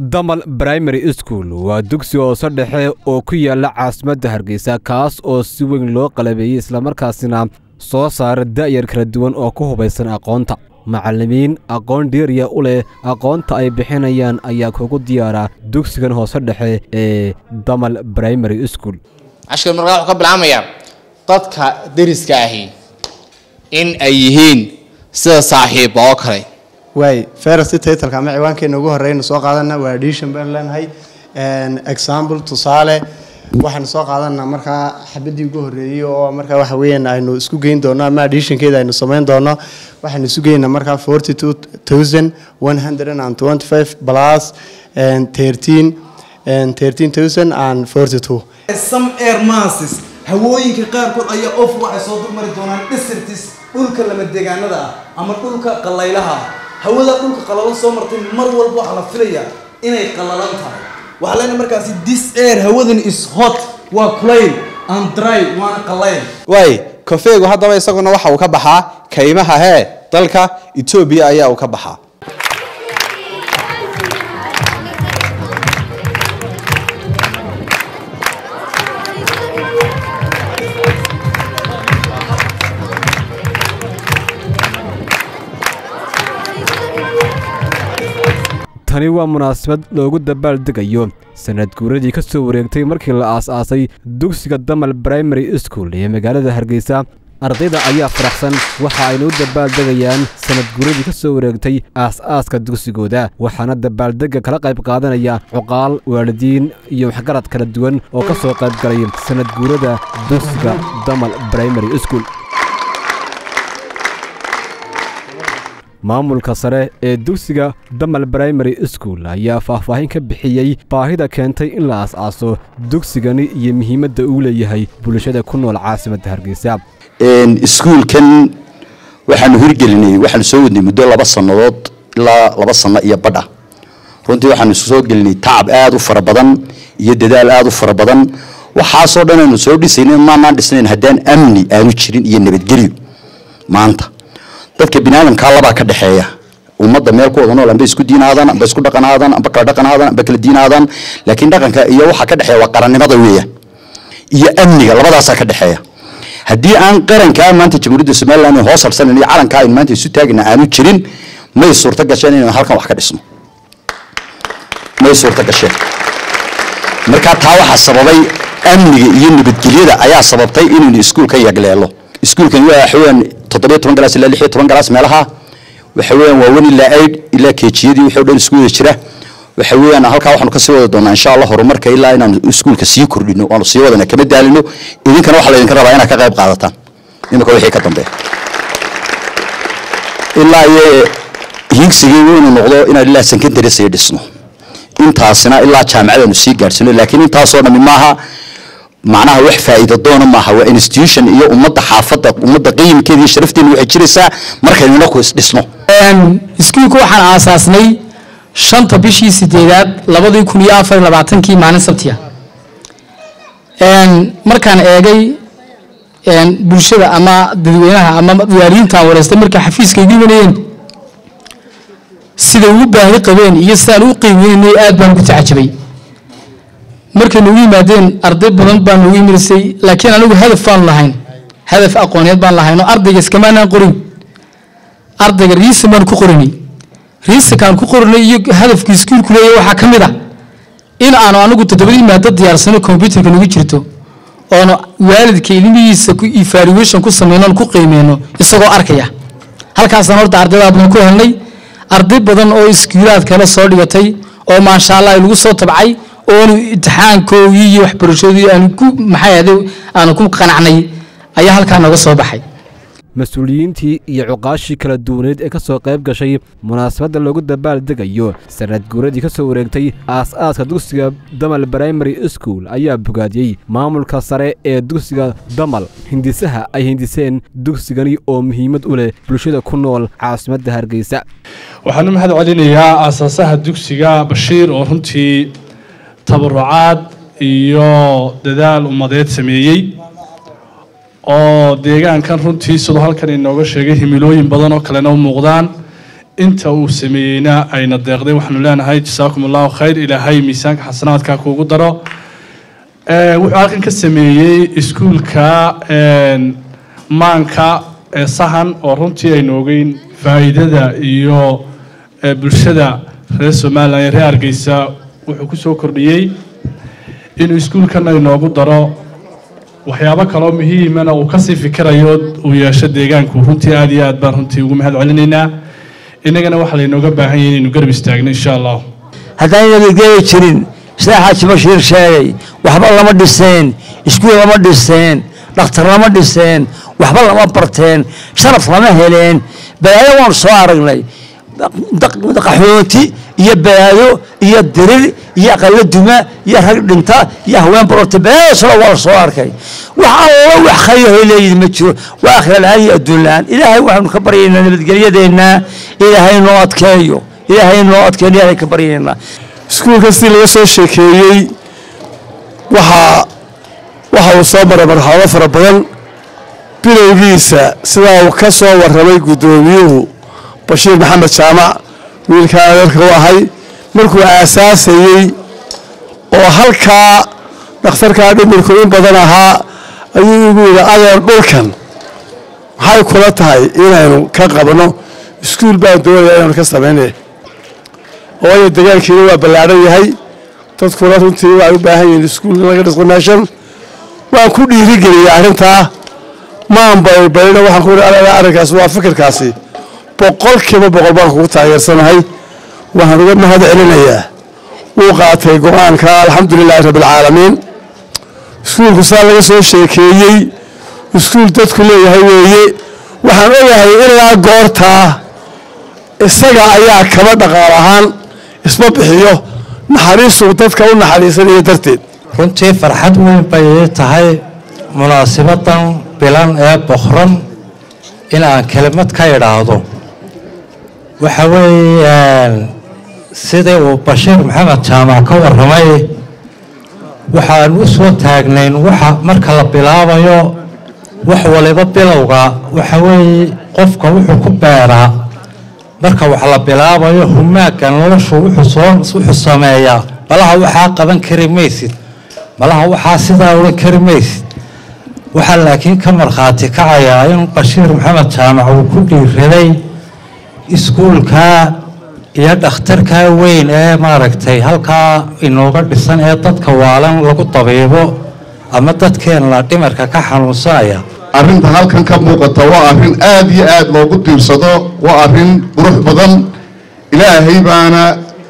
damal primary school waa dugsi hoose dhexe oo ku yaala caasimadda hargeysa kaas oo si weyn loo qalabeeyey islamarkaasina soo saara da'yar kala duwan oo ku hubaysan aqoonta macallimiin aqoon dheeriya u leh aqoonta ay bixinayaan ayaa kugu diyaara dugsigan hoose dhexe ee damal primary school cashkar markaa wuxuu ka bilaamayaa dadka deriska ahi in ay yihiin sida saaxiiba oo kale waay ferest titleka ama ciwaankeena ugu horeyna soo qaadana waa addition baan leenahay example tusaale waxaanu soo qaadanaa markaa xabadii ugu horeeyey oo markaa waxa weeyaan aynu isku geyn doono ama additionkeeda aynu samayn doono waxaanu isu geynaa markaa forty two thousand one hundred and twenty five plus thirteen thirteen thousand and forty two some air masses hawooyinka qaarkood ayaa of waxay soo dulmari doonaan desertis dhulka lama deegaanada ah ama dhulka qalaylaha ah hawada dhulka qalalan soo martay mar walba waxaa la filayaa inay qalalan tahay waxaa leenahay markaasi this air hawadan is hot waa kulayl and dry waana qalayl waay kofeegu haddaba isaguna waxa uu ka baxaa kaymaha hee dalka etoobiya ayaa uu ka baxaa tani waa munaasabad loogu dabaaldegayo sanad guuradii ka soo wareegtay markii la aas-aasay dugsiga damal primary school ee magaalada hargeysa ardayda ayaa faraxsan waxa ayna u dabaaldegayaan sanad guuradii ka soo wareegtay aas-aaska dugsigooda waxaana dabaaldegga kala qayb qaadanaya cuqaal waalidiin iyo waxgarad kala duwan oo ka soo qayb galay sanad guurada dugsiga damal primary school maamulka sare ee dugsiga damal primary school ayaa faahfaahin ka bixiyey baahida keentay in la aas-aaso dugsigani iyo muhiimadda uu leeyahay bulshada ku nool caasimadda hargeysa iskuulkan waxaanu hirgelinay waxaanu soo wadnay muddo laba sannadood ilaa laba sanno iyo badha runtii waxaanu soo gelinay tacab aada u fara badan iyo dadaal aada u fara badan waxaasoo dhan aynu soo dhisaynin maanaan dhisnayn haddaan amni aanu jirin iyo nabadgelyo maanta dadka biniaadamkaa labaa ka dhexeeya ummadda meel ku wada nool amba isku diinaadaan amba isku dhaqanaadaan amba kala dhaqanaadaan amba kala diinaadaan laakiin dhaqanka iyo waxa ka dhexeeya waa qarannimada weeyaan iyo amniga labadaasaa ka dhexeeya haddii aan qarankaa maanta jamhuuriyadda somaliland hoos harsanan iyo calankaa aynu maanta isu taagina aanu jirin may suurto gasheen inaynu halkan wax ka dhisno may suurto gasheen marka taa waxaa sababay amniga iyo nabadgelyada ayaa sababtay inaynu iskuulka yagleelo iskuulkan waa waxaweyaan toddobiyo toban galaas ilaa lix iyo toban galaas meelaha waxa weeyaan waa wen ilaa aid ilaa keejiyadii wixii o dhan isku wada jira waxa weeyaan halkaa waxaanu kasii wada doonaa insha allah horumarka ilaa inaanu iskuulka sii kordhino waanu sii wadana kama daalino idinkana waxaa laydinka rabaa inaad ka qayb qaadataan imika wixii ka dambeeya ilaa iyo higsigii inuu noqdo inaan ilaa secondary sii dhisno intaasina ilaa jaamacadaanu sii gaadhsino laakiin intaasoo dhami maaha macnaha wax faa'iido doona maaha waa institution iyo ummadda xaafadda ummadda qiyimkeeda iyo sharafteena waxay jiraysaa markaynu inaku isdhisno iskuulka waxaan aasaasnay shanta bishii sideedaad labadii kun iyo afar labaatankii maalin sabtiya markaan eegay bulshada ama dadweynaha ama waalidiintaan wareystay markay xafiiska igu imanayeen siday ugu baahi qabeen iyo sidaan u qiimeynay aad baan ugu tacajabay markay noogu yimaadeen arday badan baa noogu yimirisay laakiin anigu hadaf baan lahayn hadaf aqooneed baan lahayn oo ardayga iskamaanaan qorin ardayga riisan baan ku qorinay riisankaan ku qorinay iyo hadafkii iskuulku leeyahy waxaa ka mid ah in aanu anigu toddobadii maado diyaarsano combyuterka nagu jirto oonu waalidka ilmihiisa evaluation ku sameyno ku qiimeyno isagoo arkaya halkaasaan horta ardaydaa badan ku helnay arday badan oo iskuulaad kale soo dhigatay oo maasha allah lagu soo tabcay oonu imtixaankoodii iyo waxbarashoodii aanu ku maxay ahde aanu ku qanacnay ayaa halkaa nooga soo baxay mas-uuliyiintii iyo cuqaashii kala duwaneed ee ka soo qayb gashay munaasabadda loogu dabaaldegayo sanad guuradii ka soo wareegtay aas-aaska dugsiga damal primary school ayaa bogaadiyey maamulka sare ee dugsiga damal hindisaha ay hindiseen dugsigani oo muhiimad u leh bulshada ku nool caasimadda hargeysa waxaan u mahad celinayaa aasaasaha dugsiga bashiir oo runtii tabarucaad iyo dadaal ummadeed sameeyey oo deegaankan runtii siduu halkan inooga sheegay himilooyin badan oo kalena u muuqdaan inta uu sameeyeyna ayna deeqday waxaanu leenahay jasaakum allahu khayr ilaahay miisaanka xasanaadka kuugu daro Ee, wuxuu halkan ka sameeyey iskuulka een, maanka ee sahan oo runtii aynu ogeyn faa'iidada iyo ee, bulshada reer somalilan iyo reer hargeysa wuxuu ku soo kordhiyey inuu iskuulkan inoogu daro waxyaabo kaloo muhiimana uu kasii fikirayo uu yeesho deegaanku runtii aad iyo aad baan runtii ugu mahad celinaynaa innagana waxaa laynooga baahan yahay inaynu garab istaagno insha allah haddaan nabadgeli jirin sida xaaji bashiir sheegay waxba lama dhiseen iskuul lama dhiseen dhakhtar lama dhiseen waxba lama barteen sharaf lama heleen balaayo waanu soo aragnay daq- qaxoonti iyo balaayo iyo dirir iyo aqalo duma iyo rag dhinta iyo haween barorta balaayadaasoo waa la soo arkay wax allo wax khayraho leeyihin ma jiro waa akhira la-aan iyo adduun la-aan ilaahay waxaanu ka baryaynaa nabadgelyadeenna ilaahay noo adkeeyo ilaahay noo adkeeyo ilaahay ka baryaynaa iskuulka sidii laga soo sheekeeyey waxaa waxa uu soo maray marxalado fara badan bilowgiisa sidaa uu ka soo warramay guddoomiyuhu bashiir maxamed jaamac wiilkaa adeerka u ahay markuu aasaasayey oo halkaa dhakhtarkaa dhimirku in badan ahaa ayuu igu yidhi adeer dhulkan maxay kula tahay inaynu ka qabno iskuul baan doonaya inaynu ka samaynay waayo degaankiina waa ballaadhan yahay dadkuna runtii waxay u baahan yihiin iskuul in laga dhisqo meeshan waan ku dhiirigeliyey arrintaa maan baybayna waxaan ku ihi arrinkaasi waa fikirkaasi boqolkiiba boqol baan kugu taageersanahay waxaan uga mahad celinayaa wuu qaatay go-aanka alxamdulilaahi rabbilcaalamiin iskuulku saa laga soo sheekeeyey iskuul dadku leeyahay weeye waxaan ogahay ilaa goortaa isaga ayaa kaba dhaqaal ahaan isma bixiyo naxariisuu dadka u naxariisanayo darteed runtii farxad weyn bay ii tahay munaasibadan bilan ee boqran in aan kelimad ka idhaahdo waxa weeyaan sidii uu bashiir maxamed jaamac ka warramay waxaan u soo taagnayn waxa marka la bilaabayo wax waliba bilowga waxa weeye qofka wuxuu ku beeraa marka wax la bilaabayo humaaga noloshu wuxuu soo wuxuu sameeyaa malaha waxaa qaban kari maysid malaha waxaa sidaa odhan kari maysid waxaa laakiin ka markhaati kacayaa in bashiir maxamed jaamac uu ku dhiiraday iskuulka iyo dhakhtarka weyn ee maaragtay halkaa inooga dhisan ee dadka waalan lagu dabiibo ama dadkeenna dhimarka ka xanuunsanaya arrinta halkan ka muuqata waa arrin aad iyo aad loogu diirsado waa arrin qurux badan ilaahay baana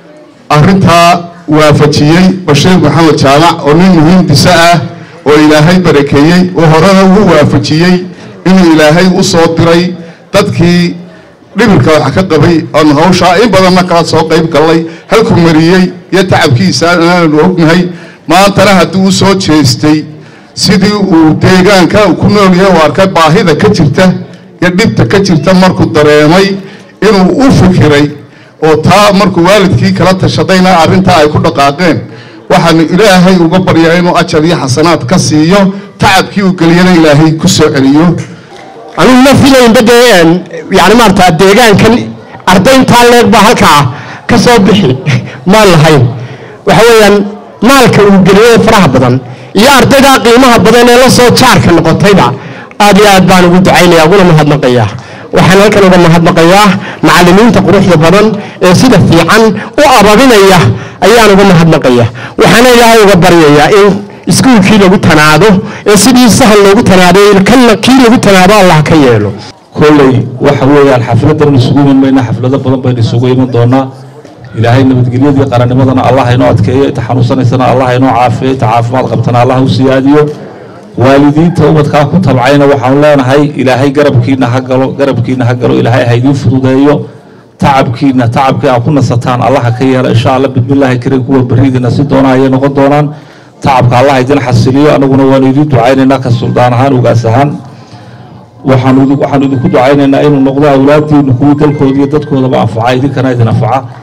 arrintaa waafajiyey bashiir maxamed jaamac oo nin muhiimdisa ah oo ilaahay barakeeyey oo horena ugu waafajiyey inuu ilaahay u soo diray dadkii dhibirka wax ka qabay oon hawshaa in badanna kala soo qayb gallay halkuu mariyey iyo tacabkiisa aanu ognahay maantana haddii u soo jeestay sidii uu deegaanka ku noolyahay u arkay baahida ka jirta iyo dhibta ka jirta markuu dareemay inuu u fikiray oo taa markuu waalidkii kala tashadayna arrintaa ay ku dhaqaaqeen waxaanu ilaahay uga baryaa inuu ajar iyo xasanaad ka siiyo tacabkii uu geliyana ilaahay ku soo celiyo anigu ma filaynba dee yani maarata deegaankan ardayntaa leeg baa halkaa ka soo bixi maan lahayn waxa weeyaan maalka uu geliyey faraha badan iyo ardaydaa qiimaha badan ee la soo jaarka noqotayba aad iyo aad baan ugu ducaynaya uguna mahadnaqayaa waxaan halkan uga mahadnaqayaa macallimiinta quruxda badan ee sida fiican u ababinaya ayaan uga mahadnaqaya waxaana ilaahay uga baryayaa in iskuulkii lagu tanaado ee sidii sahal loogu tanaaday kanna kii lagu tanaado allah ka yeelo kolley waxa weeyaan xafladan isugu iman mayna xaflado badan baynu isugu iman doonaa ilaahay nabadgelyadii qarannimadana allah inoo adkeeyo inta xanuunsanaysana allah inoo caafiyo inta caafimaad qabtana allah u siyaadiyo waalidiinta ubadkaa ku tabcayna waxaanu leenahay ilaahay garabkiina ha galo garabkiina ha galo ilaahay ha idiin fududeeyo tacabkiina tacabkii aa ku nasataan allah ka yeela insha allah bismillaahi karim kuwa beriidina si doona ayay noqon doonaan tacabka allah idin xasiliyo anaguna waanu idiin ducaynaynaa ka suldaan ahaan ugaas ahaan waxaanu waxaanu idinku ducaynaynaa inuu noqdo awlaadiinu kuwii dalkooda iyo dadkoodaba anfaca idinkana idin anfaca